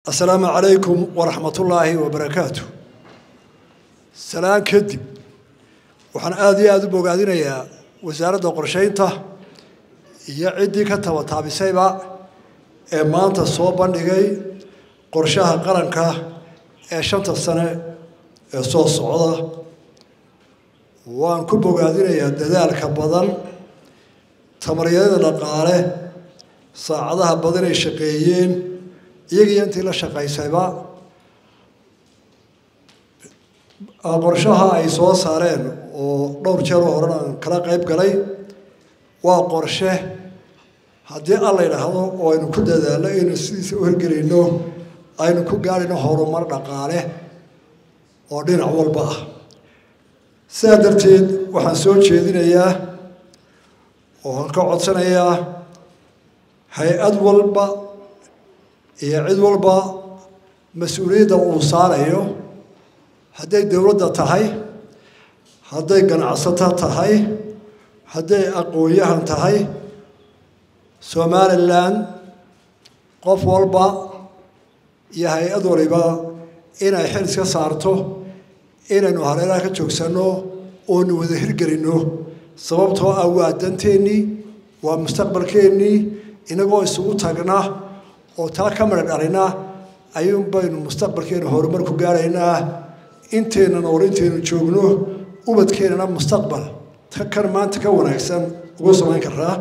asalaamu calaykum waraxmatullaahi wabarakaatu salaan kadib waxaan aada iyo aada u bogaadinayaa wasaaradda qorshaynta iyo ciddii ka tabataabisayba ee maanta soo bandhigay qorshaha qaranka ee shanta sane ee soo socda waan ku bogaadinayaa dadaalka badan tamaryada dhaqaale saacadaha badan ay shaqeeyeen iyagiiyo intii la shaqaysayba qorshaha ay soo saareen oo dhowr jeer oo horena aan kala qayb galay waa qorshe haddii alla yidhaahdo oo aynu ku dadaalno aynu sidiisa u hirgelayno aynu ku gaadhino horumar dhaqaale oo dhinac walba ah sidaa darteed waxaan soo jeedinayaa oo aan ka codsanayaa hay-ad walba iyo cid walba mas-uuliyadda uu saarayo hadday dowladda tahay hadday ganacsato tahay hadday aqoon-yahan tahay somalilan qof walba iyo hay-ad waliba inay xil iska saarto inaynu hareeraha ka joogsanno oonu wada hirgelinno sababtoo ah waa danteennii waa mustaqbalkeennii inagoo isugu tagna oo taa ka madha dhalina ayuun baynu mustaqbalkeena horumar ku gaaraynaa inteenna nool intaynu joogno ubadkeennana mustaqbal kan maanta ka wanaagsan ugu samayn karaa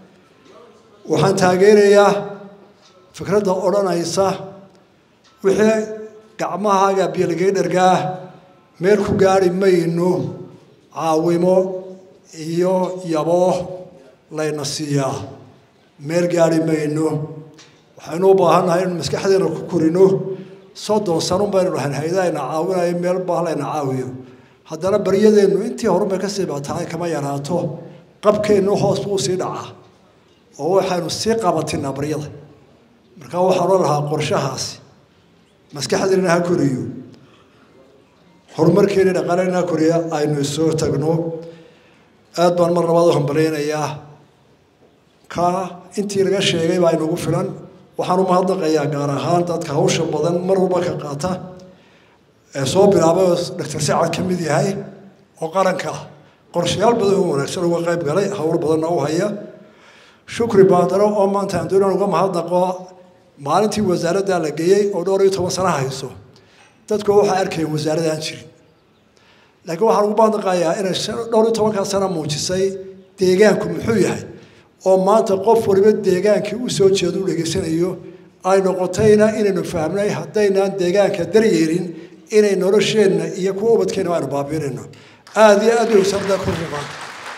waxaan taageerayaa fikradda odhanaysa wixii gacmahaaga biyoligeydhargaa meel ku gaari mayno caawimo iyo yaboo layna siiyaa meel gaari mayno waxaynu u baahannahay inu maskaxdeena ku korino soddon sanun baynu dhahayn hay-adahayna caawinayo meel baa layna caawiyo haddana baryadeennu intii horunbay ka sii batahay kama yaraato qabkeennu hoos buu sii dhacaa oo waxaynu sii qabatinaa baryada markaa waxaan o lahaa qorshahaasi maskaxdeena ha koriyo horumarkeeni dhaqaalena ha koriya aynu isoo tagno aad baan mar labaad u hambalaynayaa ka intii laga sheegay baa inugu filan waxaan u mahadnaqayaa gaar ahaan dadka hawsha badan mar walba ka qaata ee soo bilaabay oo doctor sacad ka mid yahay oo qaranka ah qorshayaal badan oo wanaagsan uga qayb galay howl badanna u haya shukri baadaro oo maanta aan doonan uga mahadnaqo maalintii wasaaradda la geeyey oo dhowr iyo toban sana hayso dadku waxay arkayeen wasaaradaan jirin laakiin waxaan ugu mahadnaqayaa inay dhowr iyo tobankaa sana muujisay deegaanku muxuu yahay oo maanta qof waliba deegaankii u soo jeedo u dhegaysanayo ay noqotayna inaynu fahmnay haddaynaan deegaanka daryeelin inay nolosheenna iyo kuwa ubadkeenna aynu baabiinayno aada iyo aad bay wasaaradda ku ruqaan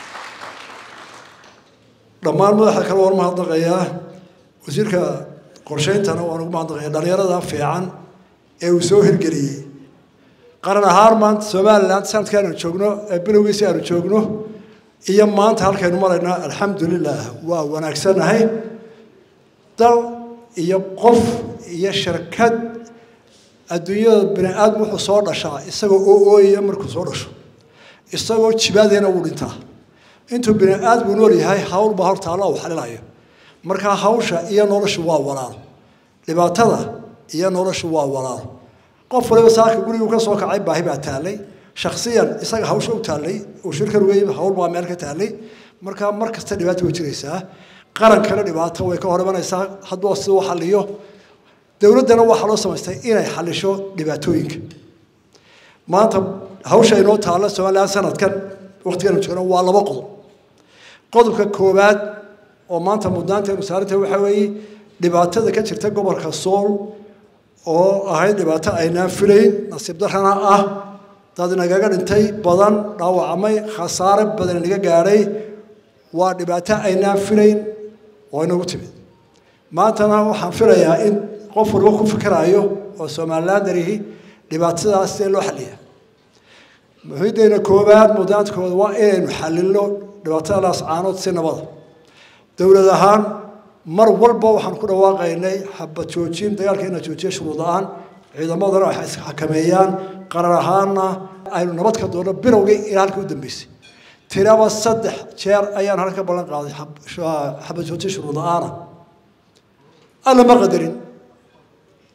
dhammaan madaxa kale waan mahadnaqayaa wasiirka qorshayntana waan ugu mahadnaqayaa dhalinyarada fiican ee uu soo hirgeliyey qaran ahaan maanta somalilan sanadka aanu joogno ee bilowgiisi aanu joogno iyo maanta halkaynu maraynaa alxamdulilah waa wanaagsannahay dal iyo qof iyo shirkad adduunyada bini aadam wuxuu soo dhashaa isagoo oo ooyaya markuu soo dhasho isagoo jibaadeena uu dhintaa intuu bini aadamku nool yahay hawl baa horta alla uu xalilayo markaa hawsha iyo noloshu waa walaalo dhibaatada iyo noloshu waa walaalo qof waliba saaka guriguu ka soo kacay baahi baa taallay shaksiyan isaga hawsha u taallay uu shirkan wey hawl baa meel ka taallay markaa mar kasta dhibaato way jiraysaa qarankana dhibaato way ka hor imanaysaa hadduu si u xaliyo dowladdana waxaa loo samaystay inay xalisho dhibaatooyinka maanta hawsha inoo taalla somalilan sanadkan waqtigan joogno waa laba qodob qodobka koowaad oo maanta mudnaanteenu saarantahay waxaa weeye dhibaatada ka jirta gobolka sool oo ahayd dhibaato aynaan filayn nasiib darrana ah dad nagaga dhintay badan dhaawacmay khasaare badan naga gaadhay waa dhibaato aynaan filayn oo inagu timid maantana waxaan filayaa in qof waliba ku fikiraayo oo somalilan darihi dhibaatadaas see loo xaliya muhiideena koowaad mudaankooda waa inaynu xalilno dhibaatada laascaanood si nabada dowlad ahaan mar walba waxaan ku dhawaaqaynay xabad joojin dagaalka ina joojiya shuruud la-aan ciidamadana waxay isxakameeyaan qarar ahaanna aynu nabad ka doonno bilowgii ilaa halka u dambeysay tiraba saddex jeer ayaan halka ballan qaaday xabad joojin shuruud la-aana alla ma qadarin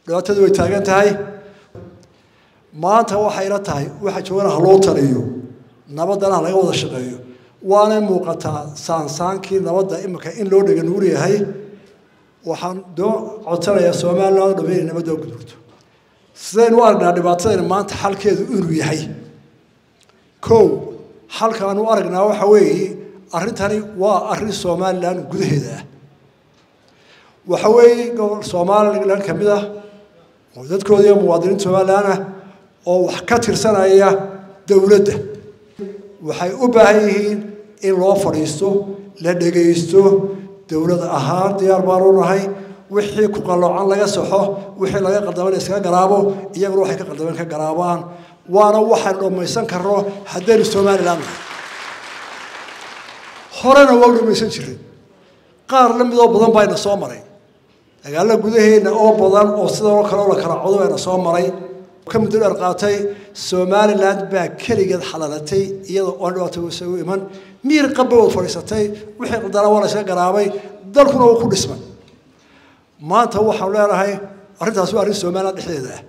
dhibaatadu way taagan tahay maanta waxayna tahay waxa joogana ha loo taliyo nabaddana ha laga wada shaqeeyo waanay muuqataa saansaankii nabadda imika in loo dhega nuur yahay waxaan doo codsanayaa somaliland oo dham inay nabadda gudurto sidaynu u aragnaa dhibaatadayna maanta xalkeedu inuu yahay kow xalkaanu u aragnaa waxa weeye arrintani waa arrin somalilan gudaheeda ah waxa weeye gobol somalilan ka mid ah oo dadkooda iyo muwaadiniinta somalilan ah oo wax ka tirsanaya dowladda waxay u baahan yihiin in loo fadhiisto la dhegaysto dowlad ahaan diyaar baanu nahay wixii ku qalloocan laga saxo wixii laga qaldaman iskaga garaabo iyaguna waxay ka qaldameen ka garaabaan waana waxaan dhammaysan karno haddaynu somalilan nahay horena waa u dhamaysan jiray qaar la midoo badan bayna soo maray dagaalo gudaheena oo badan oo sidanoo kale oo la kala codo bayna soo maray ka muddo dheer qaatay somaliland baa keligeed xalalatay iyadoo oon dhibaato isagu iman miir qabba wad fadhiisatay wixii qaldana waa la iska garaabay dalkuna wuu ku dhismay maanta waxaanu leenahay arrintaas waa arrin somaliland dhexdeeda ah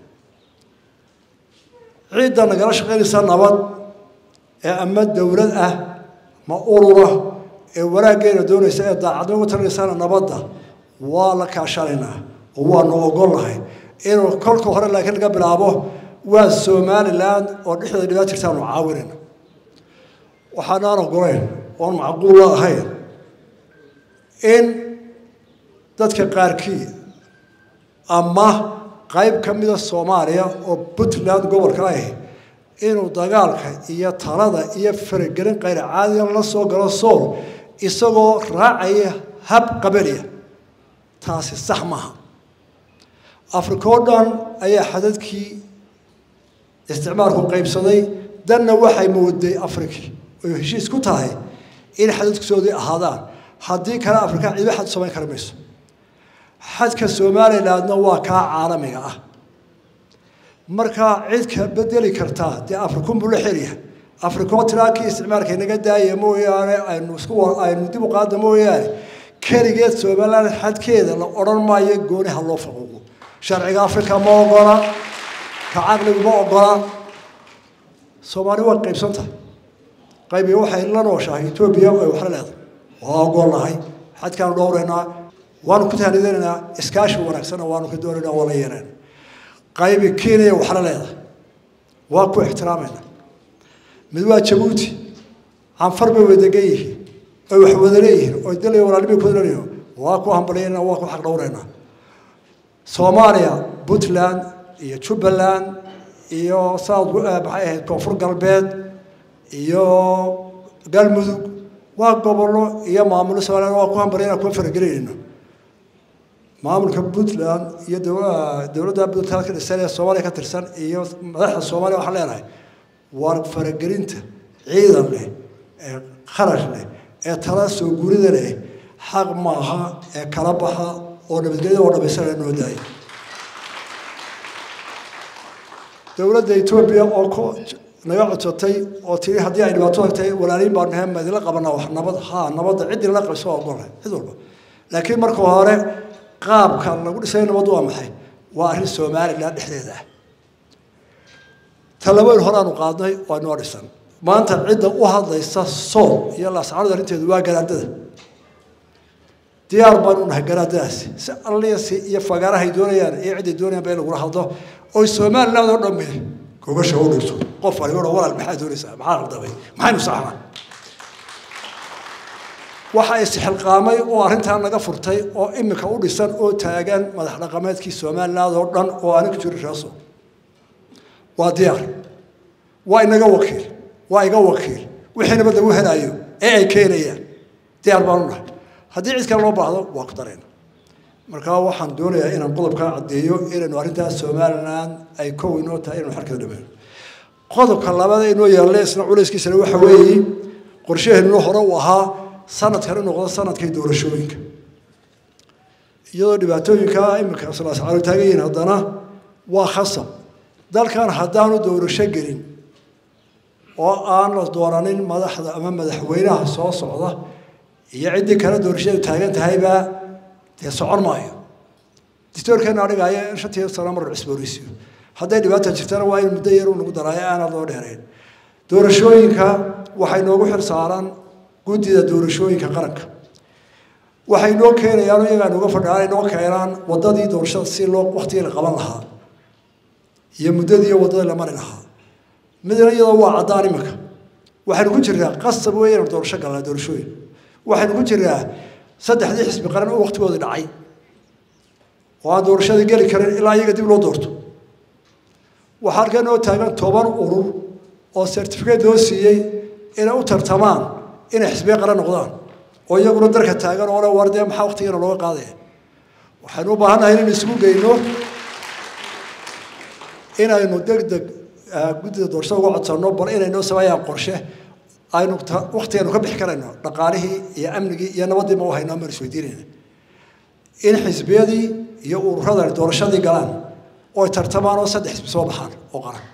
ciidda nagala shaqaynaysa nabad ee ama dowlad ah ma urura ee wanaaggeena doonaysa ee daacadnimo ku talinaysana nabadda waa la kaashanaynaa oo waanu ogolnahay inuu kolka hore laakiin laga bilaabo waa somaliland oo dhexdeeda dhibaat jirtaanu caawinayna waxaanaan ogolayn oon macquulla ahayn in dadka qaarkii ama qayb ka mida soomaaliya oo puntland gobolka ah inuu dagaalka iyo talada iyo faragelin qayr caadiyan la soo galo sool isagoo raacaya hab qabaliya taasi sax maaha africa oo dhan ayaa xadadkii isticmaalku qaybsaday danna waxay mooday afriki oy heshiis ku tahay in xadadkisoodii ahaadaan haddii kale afrika ciido xad samayn kara mayso xadka somalilandna waa kaa caalamiga ah markaa cid ka bedeli kartaa dee afrikunbuu la xelyahay afrikoo tiraakii isticmaalka inaga daaya mooyaane aynu isku aynu dib u qaada mooyaane keligeed somaliland xadkeeda la odhan maayo gooniha loo faquuqo sharciga africa ma ogola ka caqligu ma ogola soomaali waa qaybsan tahay qaybiga waxay la nooshahay etoobiya ay waxla leedahay waa ogolnahay xadkaanu dhowraynaa waanu ku tahnidanaynaa iskaashi wanaagsanna waanu ka doonaynaa waa la yeelayna qaybi kenya waxla leedahay waa ku ixtiraamayna mid waa jabuuti canfar bay wadagan yihiin oy wax wada leeyihiin oy dalay walaalnimay ku leeyihiin waa ku hambalyaynaa waa ku xaq dhowraynaa soomaaliya puntland iyo jubbaland iyo south maxay ahayd koonfur galbeed iyo galmudug waa gobollo iyo maamulo somaliland waa ku hambalyaynaa kuma faragelinayno maamulka puntland iyo dowladda puntland ka dhisan ee soomaaliya ka tirsan iyo madaxda soomaaliya waxaan leenahay waa faragelinta ciidan leh ee kharash leh ee tala soo gurida leh xaq maaha ee kala baxa oo nabadgelyada oo dhamaysanaya noo daaya dowladda etoobiya oo ku naga codsatay oo tiri haddii ay dhibaato tagtay walaaliin baan nahay ma idinla qabanaa wax nabad haa nabadda ciddii lala qabso waa ogolnahay cid walba laakiin marka hore qaabka lagu dhisay nabaddu waa maxay waa arrin somaliland dhexdeeda ah talabayn horaanu qaadnay waa noo dhisan maanta cidda u hadlaysa sool iyo laascaanood arrinteedu waa garaadada diyaar baanu nahay garaadadaasi si alliyasi iyo fagaarahay doonayaan iyo cidday doonayaan ba in lagula hadlo oy somaliland oo dhamme gogasha u dhigto qof waliba odhan walaal maxaa doonaysaa maxaa qaldamay maxaynu saxnaa waxa isxilqaamay oo arrintan naga furtay oo imika u dhisan oo taagan madax dhaqameedkii somaliland oo dhan oo anigu jiri raaso waa diyaar waa inaga wakiil waa iga wakiil wixii nabad lagu helaayo ee ay keenayaan diyaar baanu nahay haddii cid kale loo baahdo waa ku darayna markaa waxaan doonayaa inaan qodobkaa caddeeyo inaynu arrintaas somaliland ay kow inoo tahay inaynu xarkada dhamayno qodobka labada inoo yaalla isna culayskiisana waxa weeye qorshaheennu hore uu ahaa sanadkan in noqdo sanadkii doorashooyinka iyadoo dhibaatooyinka iminka islaascaalo taagan yihiin haddana waa khasab dalkan haddaanu doorasho gelin oo aan la dooranin madaxda ama madaxweynaha soo socda iyo ciddii kale doorashadu taagan tahaybaa dee socon maayo distoorkeena dhigaya in shantii sano mar cusboonaysiyo hadday dhibaata jirtana waa in muddo yar uu nagu daraayo aanad loo dheerayn doorashooyinka waxay noogu xil saaran guddida doorashooyinka qaranka waxay noo keenayaan iyagaa nooga fadhiyaan ay noo keenaan waddadii doorashada si loo waktigii la qaban lahaa iyo muddadii iyo waddadii la mari lahaa midna iyadoo waa caddaan iminka waxaynu ku jirnaa qasab weyn inaynu doorasho galnaa doorashooyin waxaynu ku jirnaa saddexdii xisbi qaran oo waktigoodii dhacay oo aan doorashadii geli karin ilaa iyaga dib loo doorto waxaa halkaa noo taagan toban urur oo certificate loo siiyey inay u tartamaan inay xisbiye qaran noqdaan oo iyaguna darka taagan oo le war dee maxaa waktigeena looga qaadaya waxaynu u baahannahay inaynu isugu geyno inaynu deg deg guddida doorashada uga codsanno bal inay noo sameeyaan qorshe aynu waktigeenu ka bixi karayno dhaqaalihii iyo amnigii iyo nabaddii ma u hayno amaan isweydiinayna in xisbiyadii iyo ururadani doorashadii galaan oo tartamaan oo saddex xisbi soo baxaan oo qaran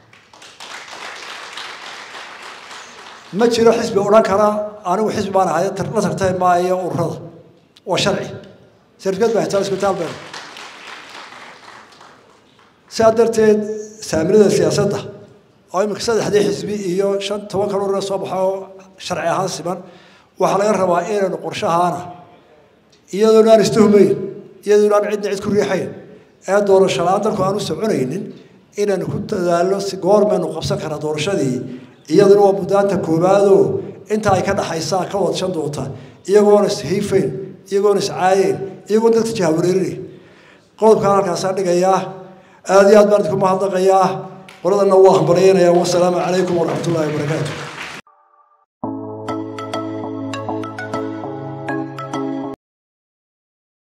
ma jiro xisbi odhan kara anigu xisbi baan ahay la tartami maayo ururada waa sharci sarfikeed baa hitaa isbitaal been sidaa darteed saaminada siyaasadda oo iminka saddexdii xisbi iyo shan toban kan urura soo baxo oo sharci ahaan siman waxaa laga rabaa inaynu qorshahaana iyadoona aan istuhumayn iyadoona aan cidna cid ku riixayn ee doorasho la-aan dalku aan u soconaynin inaynu ku dadaalno si goormaynu qabsan karaa doorashadii iyaduna waa muddaanta koowaadoo inta ay ka dhaxaysaa ka wadshan doonta iyagoona ishiifayn iyagoona iscaayeen iyagoona dadka jahawareerinayn qodobkaan halkaasaan dhigayaa aada iyo aad baan idinku mahadnaqayaa qoladana waa hambalyaynayaa wasalaamu calaykum waraxmat ullahi wabarakaatu